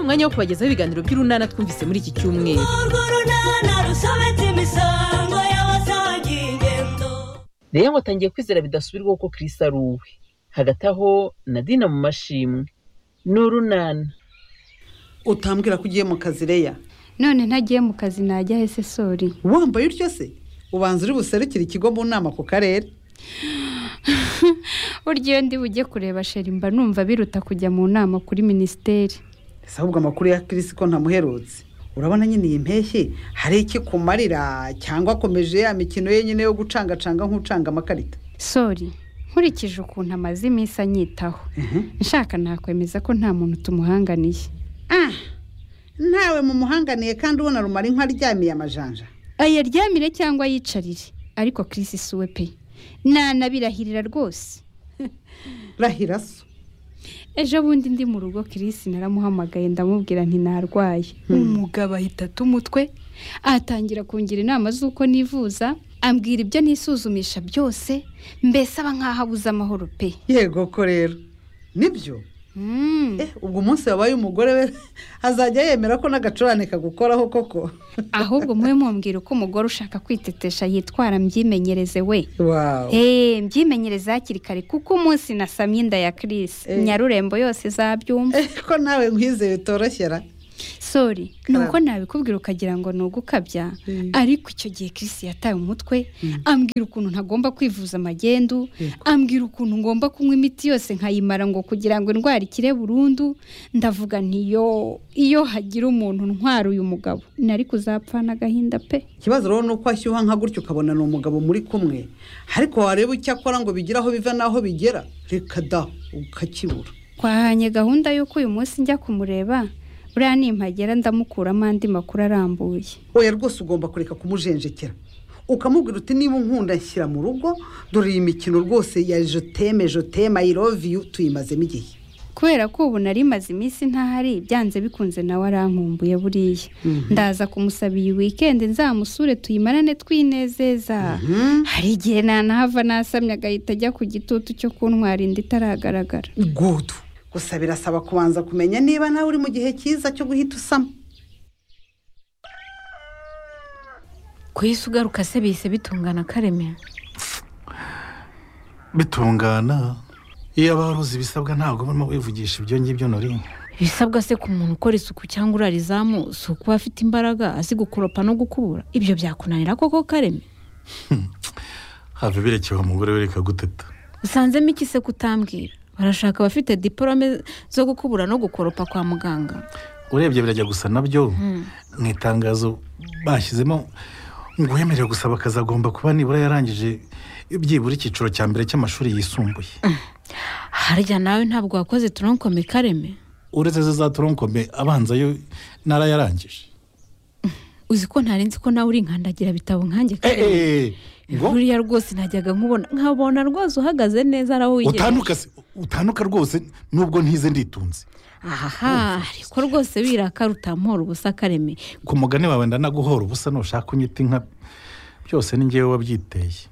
umwanya wo kubagezaho ibiganiro by'urunana twumvise muri iki cyumweru urwo runana rusobetse imisango y'abasangiye ingendo rero ngo atangiye kwizera bidasubirwaho ko kirisi ari uwe hagati aho nadina mu mashimwe ni urunana utambwira ko ugiye mu kazi reya none ntagiye mu kazi najya hese sori wambaye utyo se ubanza uri buserukire ikigo mu nama ku karere burya iyo ndi bujye kureba sheri mba numva biruta kujya mu nama kuri minisiteri ese ahubwo amakuru ya kirisi ko ntamuherutse urabona nyine iyi mpeshyi hari iki kumarira cyangwa akomeje ya mikino ye nyine yo gucangacanga nk'ucanga amakarita sori nkurikije ukuntu amaze iminsi anyitaho nshaka nakwemeza ko nta muntu tumuhanganiye ah ntawe mumuhanganiye kandi ubona rumara inka aryamiye amajanja ayaryamire cyangwa yicarire ariko kirisi si we pe nanabirahirira rwose rahira so ejo bundi ndi mu rugo kirisi naramuhamagaye ndamubwira nti narwaye umugabo ahita ata umutwe atangira kungira inama z'uko nivuza ambwira ibyo nisuzumisha byose mbese aba nk'aho abuze amahoro pe yego ko rero nibyo Mm. eh ubwo umunsi wabaye umugore we azajya yemera ko n'agacurane kagukoraho koko ahubwo mube mumbwira uko umugore ushaka kwitetesha yitwara mbyimenyereze we wawu Eh, mbyimenyereze hakiri kare kuko umunsi nasamye inda ya kirisi Eh. nyarurembo yose izabyumva eh ko nawe nkwizeye utoroshyera sori ni Karame. uko nabikubwira ukagira ngo ni ugukabya Mm. ariko icyo gihe kirisi yataye umutwe ambwira ukuntu ntagomba kwivuza amagendu Yego. ambwira ukuntu ngomba kunywa imiti yose nkayimara ngo kugira ngo indwara ikire burundu ndavuga ntiyo iyo hagira umuntu ntwara uyu mugabo nari kuzapfana agahinda pe ikibazo rero ni uko ashyuha nka gutyo ukabona ni umugabo muri kumwe ariko wareba icyo akora ngo bigire aho biva n'aho bigera reka da ukakibura twahanye gahunda y'uko uyu munsi njya kumureba buriya nimpagera ndamukuramo andi makuru arambuye oya rwose ugomba kureka kumujenjekera ukamubwira uti niba unkunda nshyira mu rugo dore iyi mikino rwose ya joteme joteme i love you tuyimazemo igihe kubera ko ubu nari maze iminsi ntahari byanze bikunze nawe arankumbuye buriya ndaza kumusaba iyi wikendi nzamusure tuyimarane twinezeza hari igihe nanahava nasamye agahita ajya ku gitutu cyo kuntwara inda itaragaragara gudu gusa birasaba kubanza kumenya niba nawe uri mu gihe cyiza cyo guhita usama ko isi ugaruka se bihise bitungana kareme bitungana iyo abaruzi ibisabwa ntabwo barimo wivugisha ibyo ngibyo nori ibisabwa se ku muntu ukora isuku cyangwa urara izamu si ukuba afite imbaraga azi gukoropa no gukubura ibyo byakunanira koko kareme have birekeye umugore we reka guteta usanzemo iki se kutambwira barashaka abafite diporome zo gukubura no gukoropa kwa muganga urebye birajya gusa nabyo mu itangazo bashyizemo ngo uwemerewe gusaba akazi agomba kuba nibura yarangije byibura icyiciro cya mbere cy'amashuri yisumbuye harya nawe ntabwo wakoze toronkome kareme uretse ze za toronkome abanza yo narayarangije uzi ko ntari nzi ko nawe uri nkandagira bitabo nkanjye kareme eee ngo buriya rwose najyaga nkubona nkabona rwose uhagaze neza araho utanduka se- utanduka rwose nubwo ntize nditunze ahaha ariko rwose birakara utampora ubusa kareme ku mugani wawe ndanaguhora ubusa nushaka unyita inka byose ni ngewe wabyiteye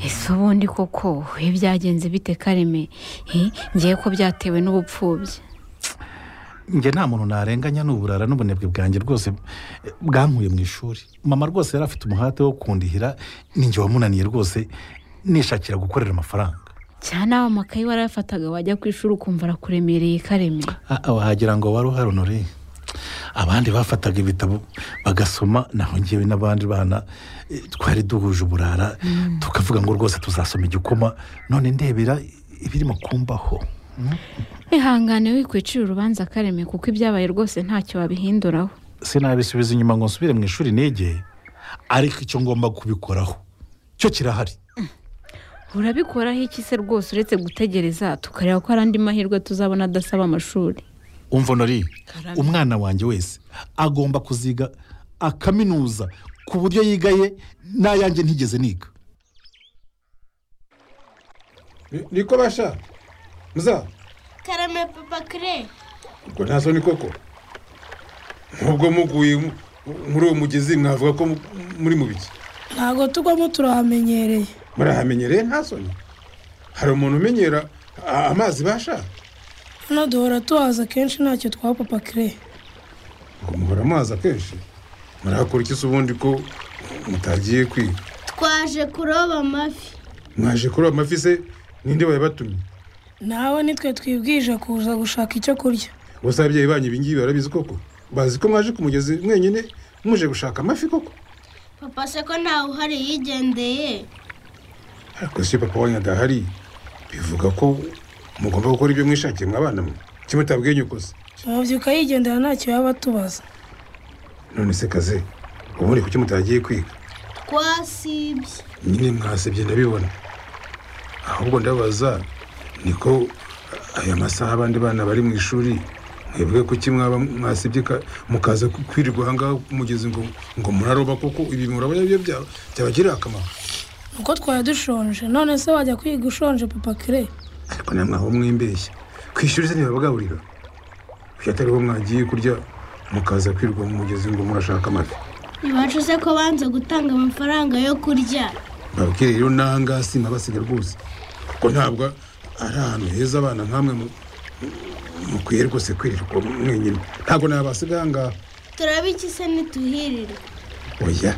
ese ubundi koko ibi byagenze bite kareme Eh, ngiye ko byatewe n'ubupfubyi njye nta muntu narenganya n'uburara n'ubunebwe bwanjye rwose eh, bwankuye mu ishuri mama rwose yari afite umuhate wo kundihira ninjye wamunaniye rwose nishakira gukorera amafaranga cyane nawe amakayi warayafataga wajya ku ishuri ukumva arakuremereye kareme Ah, ah, wagira ngo wari uhari unore abandi bafataga ibitabo bagasoma naho ngewe n'abandi bana eh, twari duhuje uburara tukavuga ngo rwose tuzasoma igikoma none ndebera ibirimo kumbaho ihangane wikwicira urubanza kareme kuko ibyabaye rwose ntacyo wabihinduraho sinabisubiza inyuma ngo nsubire mu ishuri nige ariko icyo ngomba kubikoraho cyo kirahari urabikoraho iki se rwose uretse gutegereza tukareba ko hari andi mahirwe tuzabona adasaba amashuri umva nori Karame. umwana wanjye wese agomba kuziga akaminuza ku buryo yigaye n'ayanjye ntigeze niga Ni- niko basha muza karame papa kire ubwo nta soni koko nubwo muguye mu- muri uwo mugezi mwavuga ko mu- muri mu biki ntabwo tugwamo turahamenyereye murahamenyereye nta soni hari umuntu umenyera a- amazi basha hano duhora tuhaza kenshi ntacyo twa papa kire ngo muhora amazi akenshi murakora iki se ubundi ko mutagiye kwiga twaje kuroba amafi mwaje kuroba amafi se ninde wayabatumye nawe nitwe twibwije kuza gushaka icyo kurya bose ababyeyi banyu ibingibi barabizi koko bazi ko mwaje ku mugezi mwenyine muje gushaka amafi koko papa se ko ntawe uhari yigendeye ariko si papa wanyu adahari bivuga ko mugomba gukora ibyo mwishakiye mwa abana mwe kimutabwiye nyoko se umubyuka yigendera ntacyo yaba atubaza none se kaze ubundi kuki mutagiye kwiga twasibye nyine mwasebye ndabibona ahubwo ndabaza niko aya masaha abandi bana bari mu ishuri mwebwe kuki mwaba mwasibye ka- mukaza ku- kwirirwa ahangaha ku mugezi ngo ngo muraroba koko ibi murabona byo bya- byabagirira akamaro nuko twari dushonje none se wajya kwiga ushonje papa kire ariko namwe aho mwimbeshya ku ishuri se ntibabagaburira kuki atariho mwagiye kurya mukaza kwirirwa mu mugezi ngo murashaka amafi iwacu se ko banze gutanga amafaranga yo kurya babwire rero nanga sinabasiga rwose kuko ntabwo ari ahantu heza abana nk'amwe mu- mukwiye rwose kwirirwa mwenyine ntabwo nabasiga aha ngaha turabe iki se ntituhirire oya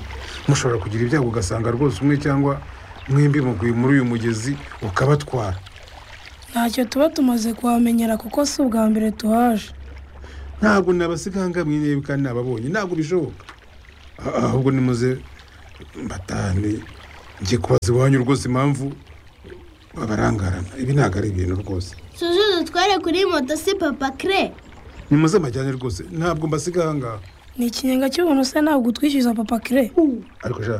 mushobora kugira ibyago ugasanga rwose umwe cyangwa mwembi muguye muri uyu mugezi ukabatwara ntacyo tuba tumaze kuhamenyera kuko si ubwa mbere tuhaje ntabwo nabasiga aha ngaha mwene kandi nababonye ntabwo bishoboka Ah- ahubwo nimuze mbatahane njye kubaza iwanyu rwose impamvu babarangarana ibi ntabwo ari ibintu rwose suzu dutware kuri moto si papa kire nimuze amajyane rwose ntabwo mbasiga aha ngaha ni ikinyenga cy'ubuntu se ntabwo utwishyuza papa kire ariko sha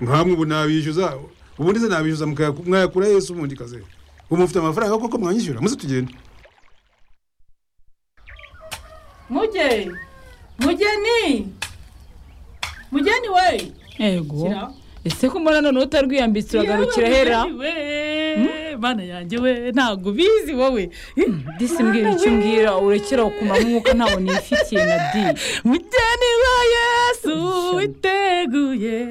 nkamwe ubu nabishyuza ubundi se nabishyuza mukayaku- mwayakura yesu ubundi kaze ubu mufite amafaranga koko mwanyishyura muze tugende mugeni mugeni mugeni we ego Shyira. ese ko mbona none utarwiyambitse uragarukira hera bana yanjye we ntabwo ubizi wowe disi mbwira icyo umbwira urekera ukumara umwuka ntawo nifitiye na di mugeni wa yesu Ishyano. witeguye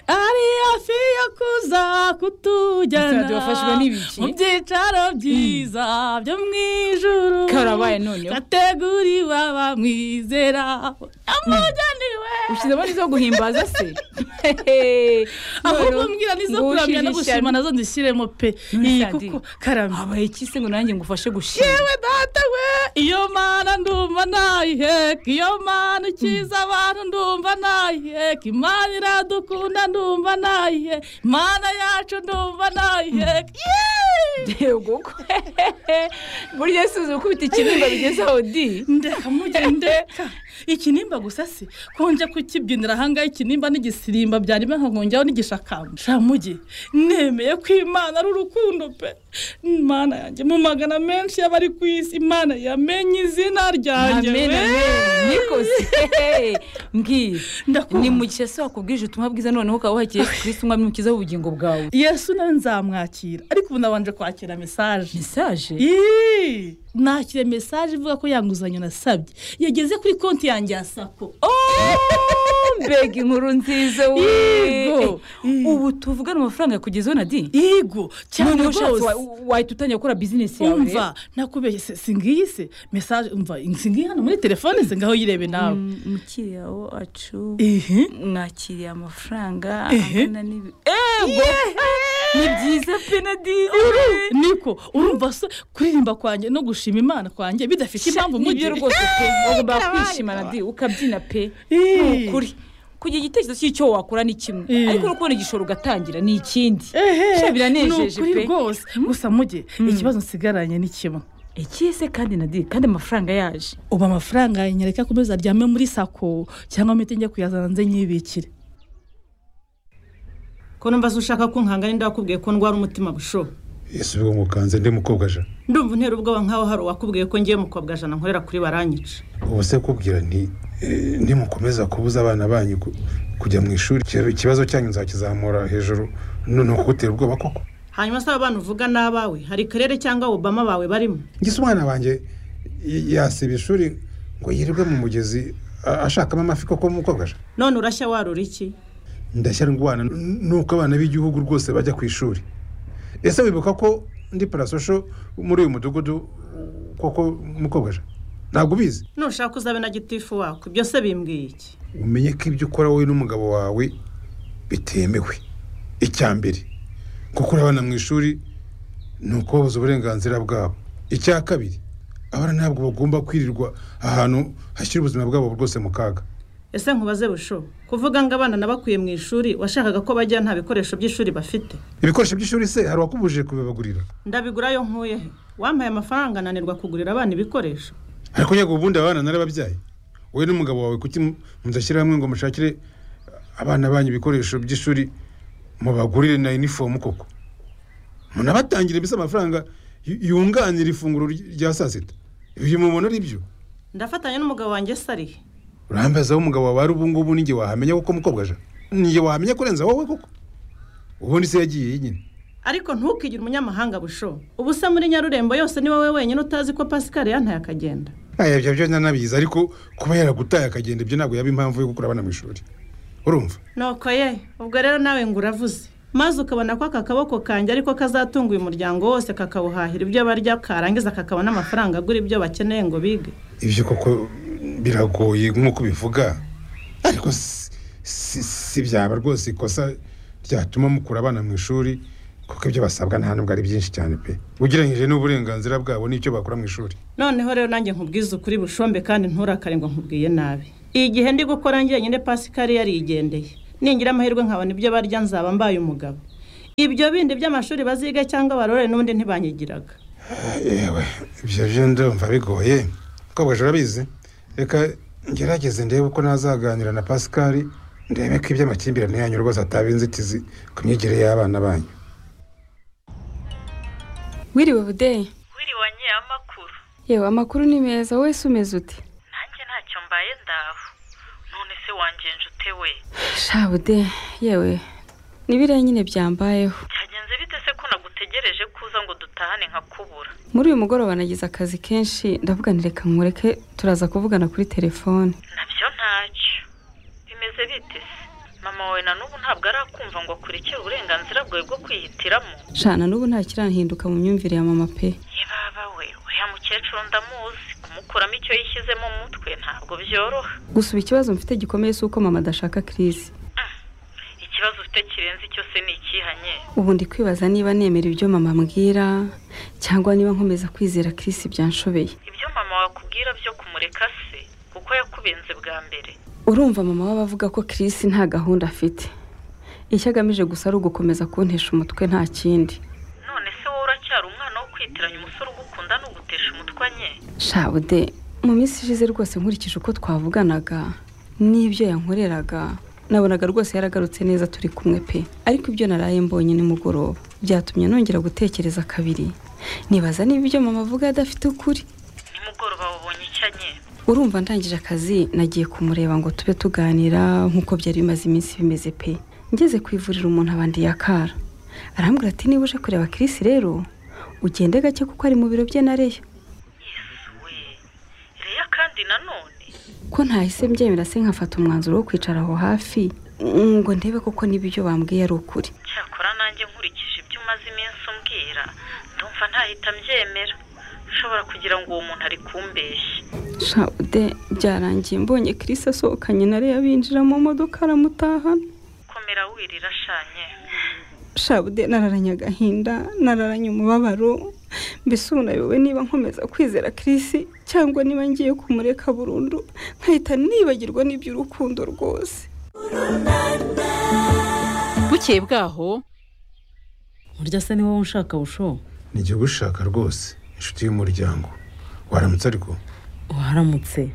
ari hafi yo kuza Ese kutujyana radio wafashwe n'ibiki? mu byicaro byiza byo mu ijuru karabaye noneho kateguriwe abamwizera amugeni we ushyizemo n'izo guhimbaza se ahubwo mbwira nizo ngo kuramya no ushyire gushima ishyano. nazo ndishyiremo pe None iyi Shandy, kuko karame habaye iki se ngo nanjye ngufashe gushima yewe data we iyo mana ndumva nayiheka iyo mana ukiza abantu ndumva nayiheka imana iradukunda ndumva nayiheka imana yacu ndumva nayiheka Yeee! yego ko burya si uzi gukubita ikirimba bigezeho di ndeka mujye ndeka ikinimba gusa si konje kukibyinira ahangaha ikinimba n'igisirimba byarimo nkongeraho n'igishakamba sha mujye nemeye ko imana ari urukundo pe imana yanjye mu magana menshi y'abari ku isi imana yamenye izina ryanjye amen we. amen nikoze mbwira Ndakumva. ni mu gihe se wakubwije ubutumwa bwiza noneho ukaba wakira yesu kirisiti umwami mukiza w'ubugingo bwawe yesu nawe nzamwakira ariko ubu nabanje kwakira mesaje mesaje Yee! nakira mesaje ivuga ko yanguzanyo nasabye yageze kuri konti yanjye ya sako mbega inkuru nziza we Yego. Eh, ubu tuvugana amafaranga yakugezeho na di yego cyane Noneho ushatse rwose wa- wahita utangira gukora bizinesi yawe umva nakubeshye se singiyi se mesaje umva singiyi hano muri telefone se ngaho yirebe nawe Mm, mukiriya wacu Ehe. mwakiriye amafaranga Ehe. angana n'ibi ego ni byiza penadiri Uru- niko urumva se kuririmba kwanjye no gushima imana kwanjye bidafite impamvu nibyo mugira rwose pe ugomba kwishimana di ukabyina pe Ii. ni ukuri kugira igitekerezo cy'icyo wakora ni kimwe Ii. ariko no kubona igishoro ugatangira ni ikindi Ehe, Sha, ni biranejeje ukuri pe rwose gusa mujye ikibazo nsigaranye ni kimwe ikise kandi na di kandi amafaranga yaje ubu amafaranga nyereka ku meza aryame muri sako cyangwa mite njya kuyazana nze nyibikire ko numva se ushaka kunkanga ninde wakubwiye ko ndwara umutima busho yesu bigo ngo ukanze ndi mukobwa aja ndumva untera ubwoba nkaho hari uwakubwiye ko ngiye mukobwa jana nkorera kuri baranyica ubu se kubwira nti eh, nimukomeza kubuza abana banyu ku- kujya mu ishuri iki- ikibazo cyanyu nzakizamura hejuru none kugutera ubwoba koko hanyuma se aba bana uvuga n'abawe hari karere cyangwa obama bawe barimo ngise umwana wanjye y- yasiba ishuri ngo yirirwe mu mugezi a- ashakamo amafi koko mukobwa aja none urashya warura iki ndashyira ingwana nuko abana b'igihugu rwose bajya ku ishuri ese wibuka ko ndi parasosho muri uyu mudugudu koko mukobwa je ntabwo ubizi nushaka uzabe na gitifu wako ibyo se bimbwiye iki umenye ko ibyo ukora wowe n'umugabo wawe bitemewe icya mbere gukura abana mu ishuri ni ukubabuza uburenganzira bwabo icya kabiri abana ntabwo bagomba kwirirwa ahantu hashyira ubuzima bwabo rwose mu kaga ese nkubaze busho kuvuga ngo abana nabakuye mu ishuri washakaga ko bajya nta bikoresho by'ishuri bafite ibikoresho by'ishuri se hari uwakubujije kubibagurira ndabigura yo nkuye he wampaye amafaranga nanirwa kugurira abana ibikoresho ariko nyega ubundi abana narababyaye wowe n'umugabo wawe kuki mudashyira hamwe ngo mushakire abana banyu ibikoresho by'ishuri mubagurire na inifomu koko munabatangire bisa amafaranga yu- yunganira ifunguro ry- rya saa sita ibyo mubona ari byo ndafatanya n'umugabo wanjye sarihe urambaza aho umugabo wawe ari ubu ngubu ninjye wahamenya kuko mukobwa je ninjye wahamenya kurenza wowe koko ubundi se yagiye yenyine ariko ntukigire umunyamahanga busho ubu se muri nyarurembo yose ni wowe wenyine utazi ko pascal yantaye akagenda aya ibyo byo nanabizi ariko kuba yaragutaye akagenda ibyo ntabwo yaba impamvu yo gukura abana mu ishuri urumva nuko ye ubwo rero nawe ngo uravuze maze ukabona ko aka kaboko kanjye ariko kazatunga uyu muryango wose kakawuhahira ibyo barya karangiza kakabona amafaranga agura ibyo bakeneye ngo bige ibyo koko biragoye nk'uko ubivuga ariko si- si si byaba rwose ikosa ryatuma mukura abana mu ishuri kuko ibyo basabwa nta nubwo ari byinshi cyane pe ugereranyije n'uburenganzira bwabo n'icyo bakora mu ishuri noneho rero nanjye nkubwize ukuri bushombe kandi nturakare ngo nkubwiye nabi igihe ndi gukora njyenyine pasikari yarigendeye ningira amahirwe nkabona ibyo barya nzaba mbaye umugabo ibyo bindi by'amashuri baziga cyangwa barore n'ubundi ntibanyigiraga yewe ibyo byo ndumva bigoye kobwaje urabizi reka ngerageze ndebe uko nazaganira na pascal ndebe ko iby'amakimbirane yanyu rwose ataba inzitizi ku myigire y'abana banyu wiriwe budeyi wiriwe nyiyamakuru yewe amakuru ni meza wowe se umeze ute nanjye ntacyo mbaye ndaho none se wanjye njute we sha budeyi yewe nibiriya nyine byambayeho byagenze bite se ko nagutegereje ko uza ngo dutahane nkakubura muri uyu mugoroba nagize akazi kenshi ndavuga nti reka nkureke turaza kuvugana kuri telefone nabyo ntacyo bimeze bite se mama wawe na n'ubu ntabwo arakumva ngo akurikire uburenganzira bwawe bwo kwihitiramo shana n'ubu nta kiranhinduka mu myumvire ya mama pe yebaba we uriya mukecuru ndamuzi kumukuramo icyo yishyizemo mu mutwe ntabwo byoroha gusa ubu ikibazo mfite gikomeye si uko mama adashaka kirisi ikibazo ufite kirenze icyo se ni ikihanye ubu ndi kwibaza niba nemera ibyo mama ambwira cyangwa niba nkomeza kwizera kirisi byanshobeye ibyo mama wakubwira byo kumureka se kuko yakubenze bwa mbere urumva mama we aba avuga ko kirisi nta gahunda afite icyo agamije gusa ari ugukomeza kuntesha umutwe nta kindi none se wowe uracyari umwana wo kwitiranya umusore ugukunda n'ugutesha umutwe nye shabude mu minsi ishize rwose nkurikije uko twavuganaga n'ibyo yankoreraga nabonaga rwose yaragarutse neza turi kumwe pe ariko ibyo naraye mbonye nimugoroba byatumye nongera gutekereza kabiri nibaza niba ibyo mama avuga adafite ukuri nimugoroba wabonye icyo anye urumva ndangije akazi nagiye kumureba ngo tube tuganira nk'uko byari bimaze iminsi bimeze pe ngeze ku ivuriro umuntu abandi yakara arambwira ati niba uje kureba Chris rero ugende gake kuko ari mu biro bye na Leya reya kandi nanone ko ntahise mbyemera se nkafata umwanzuro wo kwicara aho hafi ngo ndebe koko niba ibyo bambwiye ari ukuri cyakora nanjye nkurikije ibyo umaze iminsi umbwira ndumva ntahita mbyemera ushobora kugira ngo uwo muntu ari kumbeshya shawude byarangiye mbonye Chris asohokanye na Leya binjira mu modoka aramutahana komera wirira ashanye shabude nararanye agahinda nararanye umubabaro mbese ubu nayobewe niba nkomeza kwizera kirisi cyangwa niba ngiye kumureka burundu nkahita nibagirwa n'iby'urukundo rwose bukeye bwaho burya se ni wowe ushaka busho ni igihugu ushaka rwose inshuti y'umuryango waramutse ariko waramutse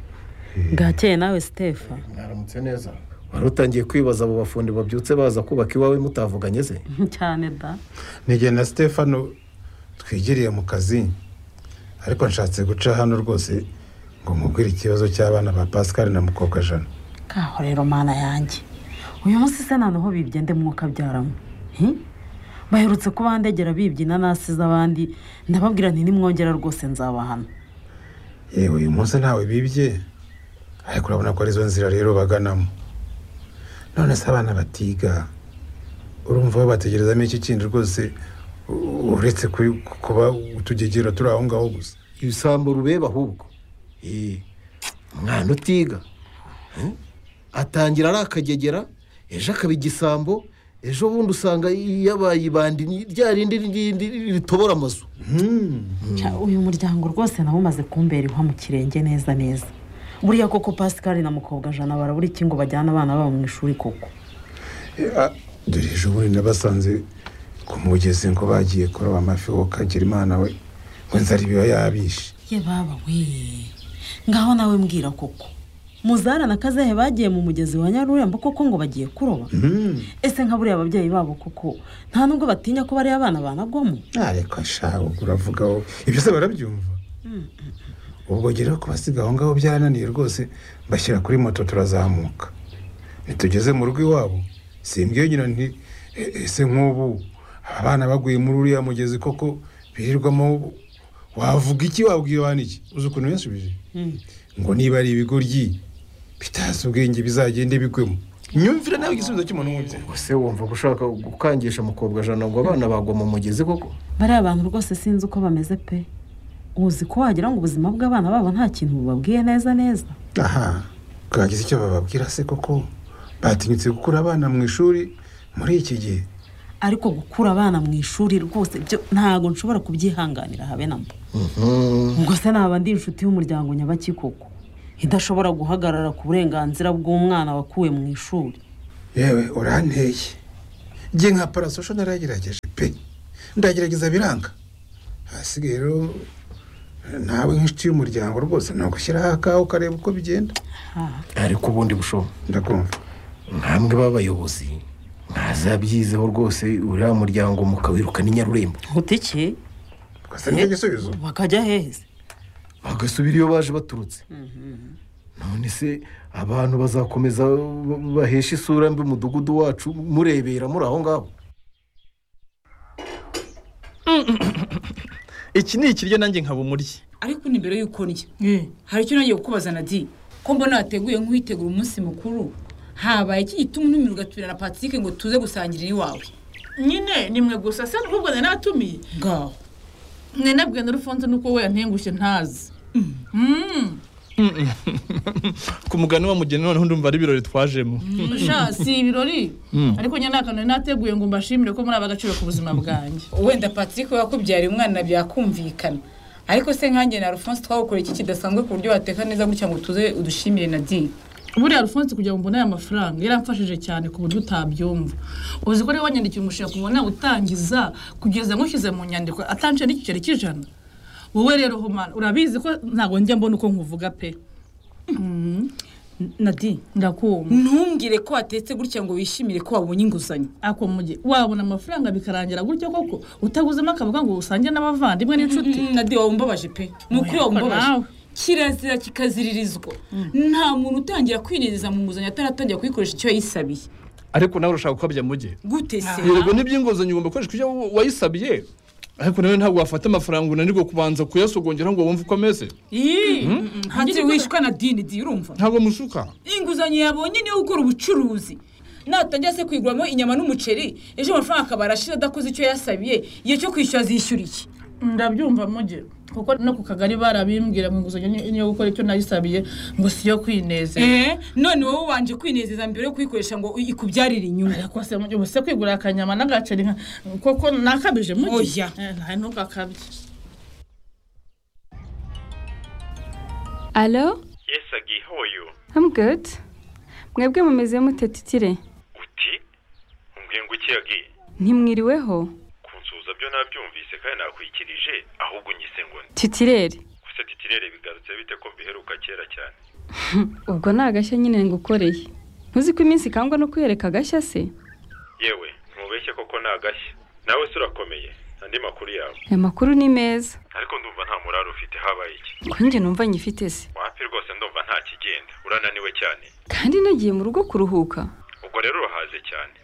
bwakeye nawe sitefa mwaramutse neza wari utangiye kwibaza abo bafundi babyutse baza kubaka iwawe mutavuganye se cyane da nijye na stefano twigiriye mu kazi ariko nshatse guca hano rwose ngo mubwire ikibazo cy'abana ba pascal na mukobwa jana kaho rero mana yanjye uyu munsi se noneho bibye nde mwuka byaramo Hi? baherutse kubandegera bibye inanasi z'abandi ndababwira nti nimwongera rwose nzabahana yewe uyu munsi ntawe bibye ariko urabona ko arizo nzira rero baganamo none se abana batiga urumva babategerezamo iki kindi rwose u- uretse ku- kuba utugegera turi aho ngaho gusa ibisambo rubeba ahubwo Eh, umwana utiga Eh, atangira arakagegera ejo akaba igisambo ejo bundi usanga yabaye ibandi ni rya rindi rindi ritobora amazu Cya, uyu muryango rwose nawe umaze kumbera ihwa mu kirenge neza neza buriya koko pasikari na mukobwa jana barabura iki ngo bajyane abana babo mu ishuri koko dore ejo bundi nabasanze ku mugezi ngo bagiye kuroba amafi wo kagira imana we ngo nzara ibiba yabishe ye baba we ngaho nawe mbwira koko muzara na kazehe bagiye mu mugezi wa nyarurembo koko ngo bagiye kuroba ese nka buriya ababyeyi babo koko nta nubwo batinya ko bariya abana banagwamo ariko ashaka uravuga wowe ibyo se barabyumva ubwo rero kubasiga aho ngaho byarananiye rwose bashyira kuri moto turazamuka nitugeze mu rugo iwabo simbwiye nyina nti "E- ese nk'ubu abana baguye muri uriya mugezi koko birirwamo wavuga iki wabwira abana iki uzi ukuntu yansubije ngo niba ari ibigoryi bitazi ubwenge bizagende bigwemo imyumvire nawe igisubizo cy'umuntu w'umubyeyi ese wumva ko ushaka gukangisha mukobwa jana ngo abana bagwa mu mugezi koko bariya abantu rwose sinzi uko bameze pe uzi ko wagira ngo ubuzima bw'abana babo nta kintu bubabwiye neza neza aha bwagize icyo bababwira se koko batinyutse gukura abana mu ishuri muri iki gihe ariko gukura abana mu ishuri rwose byo ntabwo nshobora kubyihanganira habe na mba ubwo se naba ndi inshuti y'umuryango nyabakikoko idashobora guhagarara ku burenganzira bw'umwana wakuwe mu ishuri yewe uranteye njye nka parasosho naragerageje pe ndagerageza biranga hasigaye rero nawe nk'inshuti y'umuryango rwose ni ugushyiraho akawe ukareba uko bigenda ariko ubundi bushobo ndakumva mwambwe b'abayobozi mwazabyizeho rwose uriya muryango mukawiruka n'inyarurembo gutike twese nicyo gisubizo bakajya hehe se bagasubira iyo baje baturutse none se abantu bazakomeza ba- bahesha isura mbi umudugudu wacu murebera muri aho ngaho iki ni ikiryo nanjye nkaba umuryi ariko ni mbere y'uko ndya hari icyo nagiye kukubaza nadi ko mbona wateguye nk'uwitegura umunsi mukuru habaye iki gituma untumira ugatumira na patrick ngo tuze gusangira iwawe nyine ni mwe gusa se n'ubwo nari natumiye ngaho mwe nabwiye na rufunze nuko we yantengushye ntazi Mm. ku mugani wa mugeni noneho ndumva ari ibirori twajemo sha si ibirori Mm. ariko nyine nta kantu nari nateguye ngo mbashimire ko muri abagaciro ku buzima bwanjye wenda patrick yakubyariye umwana byakumvikana ariko se nkanjye na alphonse twagukoreye iki kidasanzwe ku buryo wateka neza gutya ngo tuze udushimire nadi buriya rufunze kugira ngo mbone aya mafaranga yaramfashije cyane ku buryo utabyumva uzi ko niba wanyandikiye umushinga ku mbona utangiza kugeza nkushyize mu nyandiko atancira n'igiceri cy'ijana wowe rero humana urabizi ko ntabwo njya mbona uko nkuvuga pe nadi ndakumva ntumbwire ko watetse gutya ngo wishimire ko wabonye inguzanyo ako muge wabona amafaranga bikarangira gutyo koko utaguzemo akavuga ngo usange n'abavandimwe n'inshuti nadi wawe umbabaje pe ni ukuri wawe umbabaje kirazira kikaziririzwa nta muntu utangira kwinezeza mu nguzanyo ataratangira kuyikoresha icyo yayisabiye ariko nawe urashaka uko muge gute se yego n'iby'inguzanyo ugomba gukoresha ibyo wayisabiye ariko nawe ntabwo wafata amafaranga unanirwa kubanza kuyasogongeraho ngo wumve uko ameze Ii, Mm. ntacyo wishwa na dini di urumva ntabwo mushuka inguzanyo yabonye niyo gukora ubucuruzi natangira se kwiguramo inyama n'umuceri ejo amafaranga akaba arashira adakoze icyo yasabiye igihe cyo kwishyura azishyura iki ndabyumva muge kuko no ku kagari barabimbwira ngo inguzanyo ni- niyo gukora icyo nayisabiye ngo si iyo kwinezeza Eh, none wowe wanje kwinezeza mbere yo kuyikoresha ngo ikubyarire inyungu ariko se muge ubu se kwigura akanyama n'agaceri nka koko nakabije muge Oya. Eh, nta ntukakabye alo Yes, agihoyo. I'm good mwebwe mumeze mute titire Uti? Umbwiye ngo iki agi? ntimwiriweho Kunsuza byo nabyumvise kandi nakwikirije ahubwo unyise ngo ni. titirere Gusa titirere bigarutse bite ko mbiheruka kera cyane. ubwo ni agashya nyine ngukoreye ntuzi ko iminsi ikangwa no kwiyereka agashya se Yewe, ntubeshye koko ni agashya. Nawe se urakomeye. Andi makuru yawe. aya makuru ni meza Ariko ndumva nta muraro ufite habaye iki. ko njye numva nyifite se Wapi rwose ndumva nta kigenda. Urananiwe cyane. kandi nagiye mu rugo kuruhuka Ubwo rero urahaze cyane.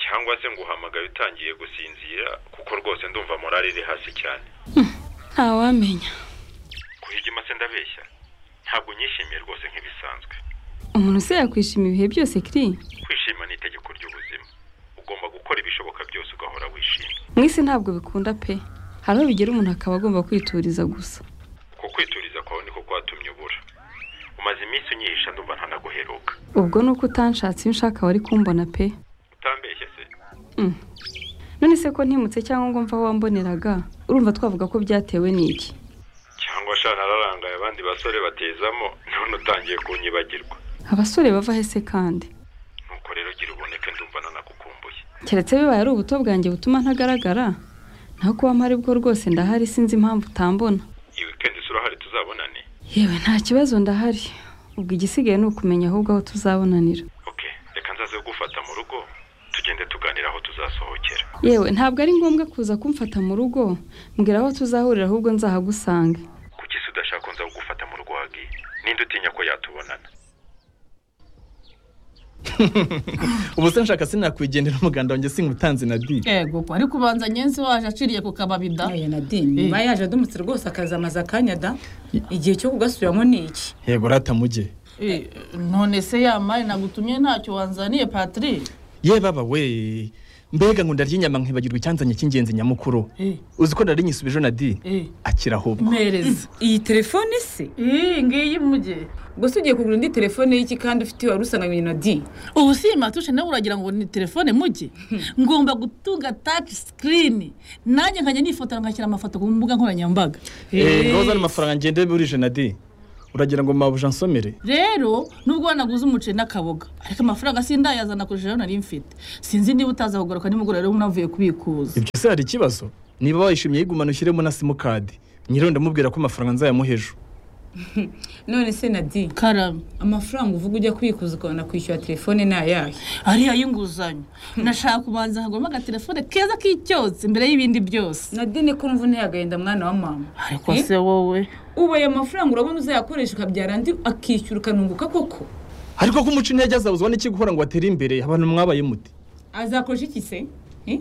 Cyangwa se nguhamagaye utangiye gusinzira kuko rwose ndumva morale iri hasi cyane. ntawamenya Kuhigima se ndabeshya. Ntabwo nyishimiye rwose nk'ibisanzwe. umuntu se yakwishima ibihe byose kiri kwishima ni itegeko ry'ubuzima ugomba gukora ibishoboka byose ugahora wishimye mwisi ntabwo bikunda pe hari aho bigera umuntu akaba agomba kwituriza gusa umaze iminsi unyihisha ndumva ntanaguheruka ubwo ni uko utanshatse iyo ushaka wari kumbona pe utambeshye se Mm. none se ko ntimutse cyangwa ngo mve aho wamboneraga urumva twavuga ko byatewe n'iki cyangwa sha nararangaye abandi basore batezamo none utangiye kunyibagirwa abasore bava hese kandi nuko rero gira uboneke ndumva nanagukumbuye keretse bibaye ari ubuto bwanjye butuma ntagaragara naho kuba mpari bwo rwose ndahari sinzi impamvu utambona iyi wikendi se urahari tuzabonane yewe nta kibazo ndahari ubwo igisigaye ni ukumenya ahubwo aho tuzabonanira reka nzaze gufata mu rugo tugende tuganira aho tuzasohokera yewe ntabwo ari ngombwa kuza kumfata mu rugo mbwira aho tuzahurira ahubwo nzahagusanga kuki se udashaka nza kugufata mu rugo wagiye ninde utinya ko yatubonana ubu se nshaka sinakwigendera umuganda wanjye singutanze na di yego ko ariko ubanza nyenzi waje aciriye ku kababi da aya na dini Niba yaje adumutse rwose akazamaza akanya da igihe cyo kugasubiramo ni iki yego rata mujye Eh, none se yamari nagutumye ntacyo wanzaniye patrick ye baba we mbega ngo ndarya inyama nkibagirwa icyanzanye cy'ingenzi nyamukuru uzi ko nari nyisubije na di akira ahubwo mpereza iyi telefone se iyi ngiyi mujye ubwo se ugiye kugura indi telefone y'iki kandi ufite wari usanganywe na di ubu si iyi matushe nawe uragira ngo ni telefone mujye ngomba gutunga taci sikirini nanjye nkajya nifotora nkashyira amafoto ku mbuga nkoranyambaga Eh, ngaho uzana amafaranga ngende burije na di uragira ngo mabuja nsomere rero nubwo wanaguze umuceri n'akaboga ariko amafaranga sindayazana kurusha ayo nari mfite sinzi niba utaza kugaruka nimugoroba rero unavuye kubikuza ibyo se hari ikibazo niba wayishimye yigumana ushyiremo na simukadi nyiriwe ndamubwira ko amafaranga nzayamuha ejo none se na di karame amafaranga uvuga ujya kwikuza ukabona kwishyura telefone ni ayahe ariyo y'inguzanyo nashaka kubanza nkaguramo agatelefone keza k'icyotsi mbere y'ibindi byose na di ni ko mvune yagahinda mwana wa mama ariko se wowe ubaye amafaranga urabona uzayakoresha ukabyara andi akishyura ukanunguka koko ariko ko umuco intege azawuzwa n'iki gukora ngo atere imbere abantu mwabaye muti azakoresha iki se Eh?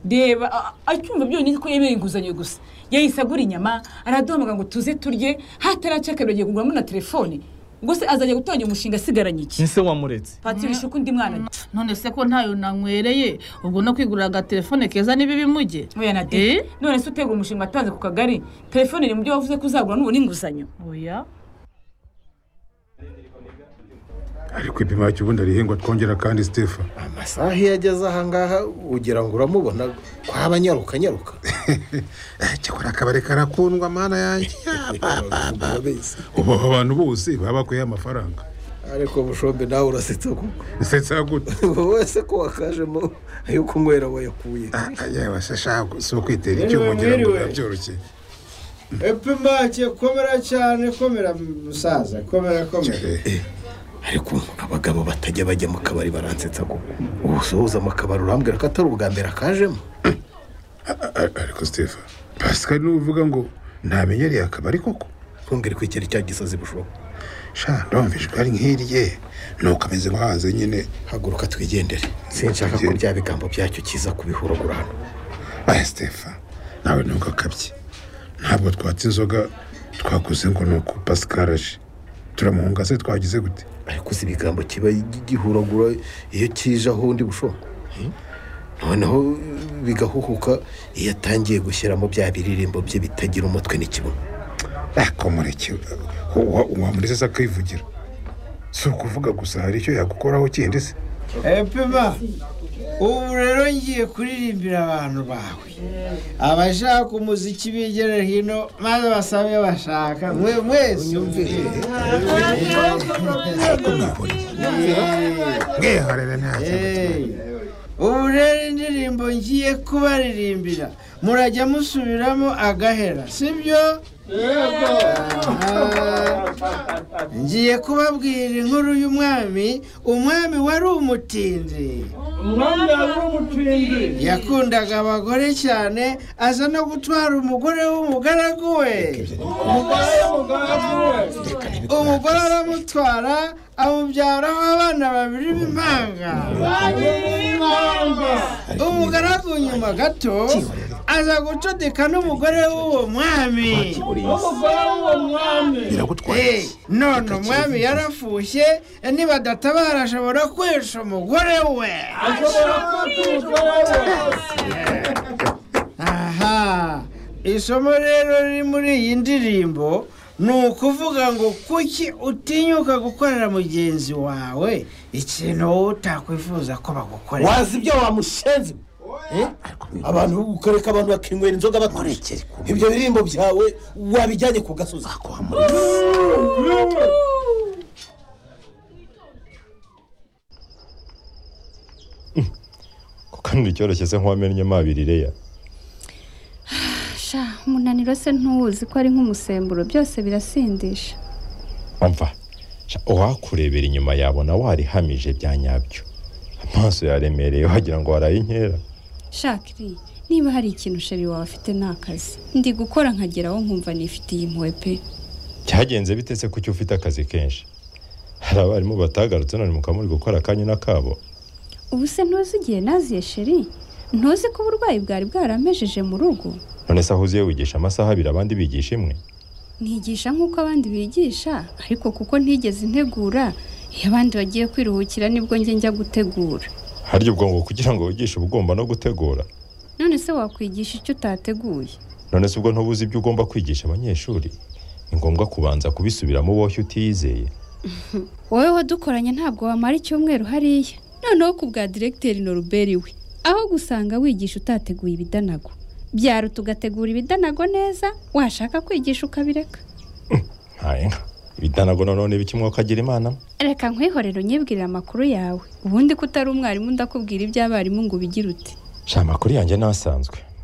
reba a- acyumva byonyine ko yemera inguzanyo gusa yahise agura inyama araduhamagara ngo tuze turye hataraca kabiri agiye kuguramo na telefone ubwo se azajya gutangira umushinga asigaranye iki ese wamuretse patrick uko undi mwana none se ko ntayo nanywereye ubwo no kwigurira agatelefone keza ni bibi mujye oya na de none se utegura umushinga watanze ku kagari telefone iri mu byo wavuze ko uzagura n'ubu n'inguzanyo oya ariko ipima cy'ubundi arihingwa twongera kandi sitefa amasaha iyo ageze ahangaha ugira ngo uramubona kwaba anyaruka anyaruka cyakora akabari karakundwa mana yanjye ubu aba bantu bose baba bakwiye amafaranga ariko bushombe nawe urasetsa kuko nsetsa gute wowe se ko wakajemo ayo kunywera wayakuye yewe se shago si ukwitera icyuma ngira ngo biba byoroshye epimake komera cyane komera musaza komera komera ariko abagabo batajya bajya mu kabari baransetsa kuko usohoza mu kabari urambwira ko atari ubwa mbere akajemo ariko sitefa pascal niwe uvuga ngo ntamenyereye akabari koko twongere kwikera icya gisozi bushoboka sha ndumva ijwi ari nk'irye nuko ameze nk'ahaze nyine haguruka twigendere sinshaka ko bya bigambo byacyo kiza kubihuragura hano aya sitefa nawe ntabwo akabye ntabwo twatse inzoga twakoze ngo ni uko pascal aje turamuhunga se twagize gute ariko uzi ibigambo kiba gihuragura iyo kije aho undi bushoboka noneho bigahuhuka iyo atangiye gushyiramo bya biririmbo bye bitagira umutwe n'ikibuno ariko mureke wamureze se akivugira si ukuvuga gusa hari icyo yagukoraho kindi se epima ubu rero ngiye kuririmbira abantu bawe abashaka umuziki bigera hino maze basabe iyo bashaka mwe mwese mwihorere nta ubu rero indirimbo ngiye kubaririmbira murajya musubiramo agahera sibyo ngiye kubabwira inkuru y'umwami umwami wari umutindi umwami wari umutindi yakundaga abagore cyane aza no gutwara umugore w'umugaragu we umugore w'umugaragu we umugore aramutwara amubyaraho abana babiri b'impanga umugaragu nyuma gato aza gucudika n'umugore w'uwo mwami umugore w'uwo mwami Eh, none umwami yarafushye nibadatabara ashobora kwica umugore we ashobora kwica umugore we aha isomo rero riri muri iyi ndirimbo ni ukuvuga ngo kuki utinyuka gukorera mugenzi wawe ikintu wowe utakwifuza ko bagukorera wazi ibyo wamushenze Eh? abantu ukareka abantu bakinywera inzoga baturishe ibyo birimbo byawe wabijyanye ku gasozi kandi icyoroshye se nk'uwamennye amabiri reya sha umunaniro se ntuwuzi ko ari nk'umusemburo byose birasindisha wamva sha uwakurebera inyuma yabona warihamije bya nyabyo amaso yaremereye wagira ngo waraye inkera shakiri niba hari ikintu sheri wawe afite ni akazi ndi gukora nkageraho nkumva nifitiye impuhwe pe cyagenze bitese kuki ufite akazi kenshi hari abarimu batagarutse none mukaba muri gukora akanyu n'akabo ubu se ntuzi igihe naziye sheri ntuzi ko uburwayi bwari bwaramejeje mu rugo none se aho uziye wigisha amasaha abiri abandi bigisha imwe ntigisha nk'uko abandi bigisha ariko kuko ntigeze ntegura iyo abandi bagiye kwiruhukira nibwo njye njya gutegura harya ubwonko kugira ngo wigishe uba ugomba no gutegura none se wakwigisha icyo utateguye none se ubwo ntubuze ibyo ugomba kwigisha abanyeshuri ni ngombwa kubanza kubisubiramo uboshye utiyizeye wowe wadukoranye ntabwo wamara icyumweru hariya noneho ku bwa diregiteri noruberi we aho gusanga wigisha utateguye ibidanago byaruta ugategura ibidanago neza washaka kwigisha ukabireka ntaye nka ibidanago nanone bikimwe ukagira imana reka nkwihorere unyibwirire amakuru yawe ubundi ko utari umwarimu ndakubwira iby'abarimu ngo ubigire uti sha amakuru yanjye ni asanzwe